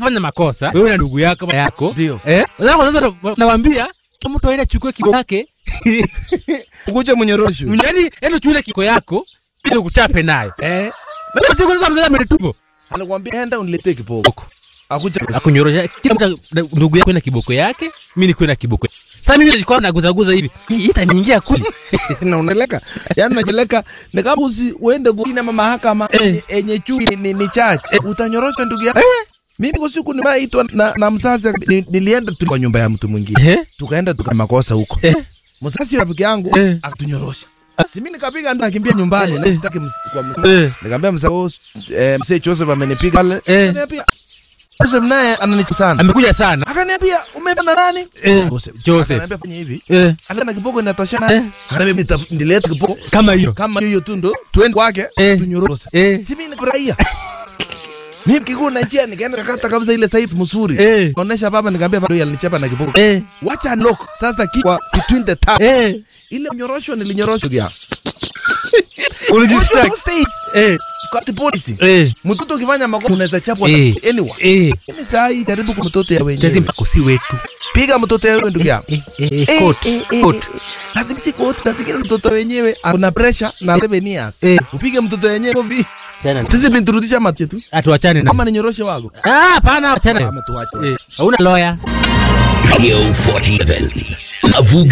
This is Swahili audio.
unafanya makosa wewe na ndugu yako baba yako Ndio. eh sasa kwa sasa nawaambia mtu aende chukue kiko yake Ukuche mnyorosho. yaani ende chukue kiko yako ili kuchape nayo Eh. Basi siku sasa mzee ametupo Anakuambia enda uniletee kiboko. Akuja akunyorosha kila mtu ndugu yako na kiboko yake mimi niko na kiboko sasa mimi nilikuwa naguzaguza hivi hii itaniingia kuli na unaleka. Yaani unapeleka ni kama usi uende kuina mahakama Eh. enye- enye juu ni, ni, ni chache. Utanyorosha ndugu yako. Mimi kwa siku nimeitwa na, na mzazi ni, nilienda tu kwa nyumba ya mtu mwingine. eh Tukaenda tuka makosa huko. eh Mzazi wa rafiki yangu Eh. akatunyorosha. Si mimi nikapiga ndo nakimbia nyumbani na sitaki ms- kwa mzee. eh Nikamwambia mzee oh, eh, mzee Joseph amenipiga pale. Eh. Akaniambia Joseph naye ananichukua sana. amekuja sana Akaniambia umependa nani? Eh, Joseph. Joseph. Akaniambia fanya hivi. eh Alikuwa na kiboko inatoshana. Eh. Akaniambia nita- nilete kiboko kama hiyo kama hiyo tu ndo twende kwake Eh. tunyoroshe. eh Si mimi nifurahia. Mimi kikuu na njia nikaenda kakata kabisa ile size mzuri. eh Onesha baba nikamwambia bado alinichapa na kiboko. eh Wacha unlock sasa kwa between the tab. eh Ile mnyorosho nilinyoroshwa ya. ulijistack States eh kwa polisi. eh Mtoto ukifanya makosa unaweza chapwa na Eh. anyone. eh Mimi saa hii jaribu kwa mtoto ya tezi wenyewe. mpaka si wetu Piga mtoto ya wewe ndugu yangu. eh eh Eh, eh coat eh, eh, coat eh. Lazima si coat, sasa zingine mtoto wenyewe ana pressure na 7 years. Eh. Upige mtoto wenyewe hivi. chana Discipline turudisha macho tu. atuachane na Kama ni nyoroshe wako. ah hapana achana Ama tuache. eh hauna lawyer Radio 47. Mavuga